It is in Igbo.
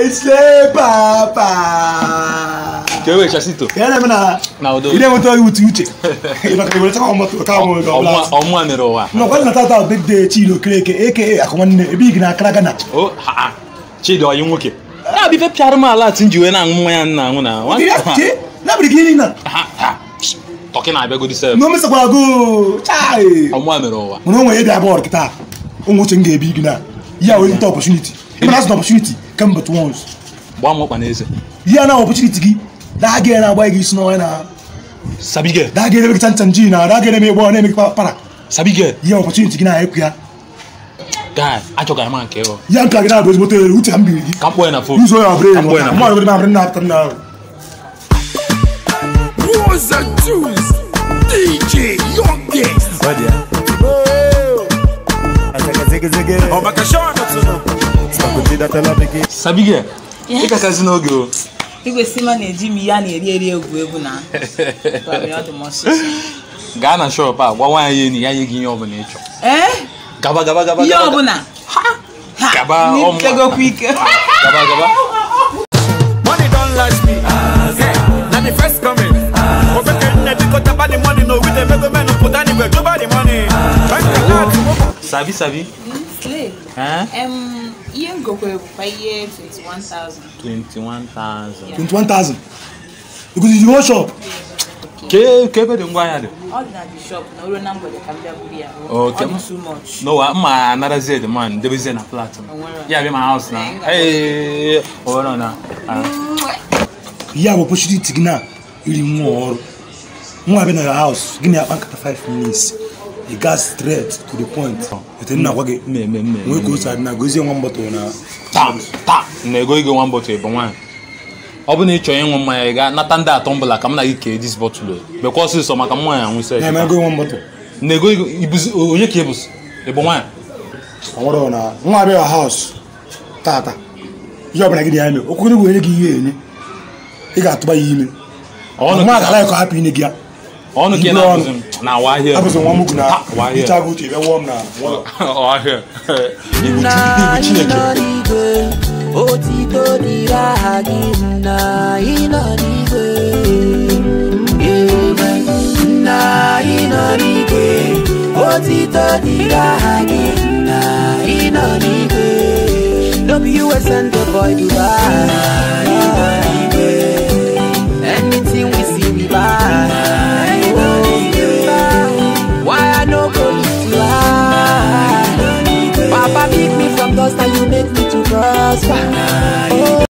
ese papa ka e wee chasito ya na-eme na na udo ị na-enweta oyi uche uche ị maka iwere chakwa moto ka mụ ga ọbụla ọmụma mere ụwa nnọkwa na tata bedde chidi okereke aka akụ nwanne ebe igi na akara gana o ha ha chidi ọyị nwoke ya bụ ife pịara m ala ati nji wee na-aṅụ mmanya nna aṅụ na nwata nabiri gị niile ha ha tọkị na-abịagodi sef na omesakwara go chai ọmụma mere ụwa mana o nwere ebe abụọ kịta ụmụ uche m ga-ebi igi na ya wee nta opportunity ịmana asụ na opportunity come but once gbaa m ọkpa n'eze ya na opportunity gị daa gị na-agba gị isi n'ọnya na sabige daa gị eme gị chanchan ji na daa gị eme ịgbọ na-eme gị para sabige ya opportunity gị na-ekwu ya guy achọgara m nke ịghọ ya nke a gị na-abụ ezigbote ere uche ka m biri gị ka m kpọọ ya na fon ụzọ ya ọbụla Ka m kpọọ ya na mmadụ gị na-abụrụ na-apụta nna ahụ Was a Juice DJ Youngest. Oh, my gosh, sabige ịkakazi n'oge o igwe sima na-eji m ya na-eri eri egwu egwu na Ọ dị m ọsịsọ. gaa na shọp a gwa nwaanyị ya enyi ya nye gị ihe ọbụla ị chọrọ ee gaba gaba gaba ihe gaba ọbụla Ha, Gaba, ha, ọmụ- n'ikegokwa ike gaba gaba Money don't last me. Yeah, now the first coming. Over the because about the money, no, we the mega man who put anywhere. Go buy the money. Bank account. sabi sabi Slay. Eh? Em, ihe ngokwe bụkwa ihe 21,000 21,000 21,000 because you one shop ke ke ebe dị ngwa ahịa dị ọ dị na bishop na oruo na mgbede ka m bịa buru ya Okay. ọ dị too much n'ụwa mma anarazie the man debezie na flat m Onwere. ya bịa ma house na ee owere na ah. ya bụ opportunity gị na iri nwa ọrụ nwa abịa na your house gị na akpa nkata 5 minutes you got straight to the point ete nna gwa gị mme mme nwee ka mme otu adị na gozie nwa mgbọtọ na taa taa na-ego ego one bottle bụ nwaanyị ọ bụ na ị chọrọ ịṅụ mmanya ị ga nata ndị atọ mbụla ka m na gị kee dis bottle bekwa ọsịsọ maka mmanya anwụ ise na-eme ego nwa mgbọtọ na-ego ego ibuzi onye ka ịbụzi ịbụ nwaanyị ọ nwere na nwa abịa your house tata ihe ọbụla gị na ya eme okwu gị were gị ihe enye ị ga-atụba ya ime ọnụ nwa ka ga alaghị ka hapụ inye gị ya ọnụ ka ị Ibu na-abụzi m na awa ahịa abụzị nwa mugwu na Ha, awa ahịa hicha gị uche ebe wụọ m na nwụlọ ọhịa ibu Chi- ibu chineke otito dịrị aha gị nna ị nọ n'igwe Amen. nna ị nọ n'igwe otito dịrị aha gị nna ị nọ n'igwe no be you wey send the boy Dubai ị nọ n'igwe anything we see we buy Oh, why I no go lift you high Papa pick me from dust and you make me to prosper.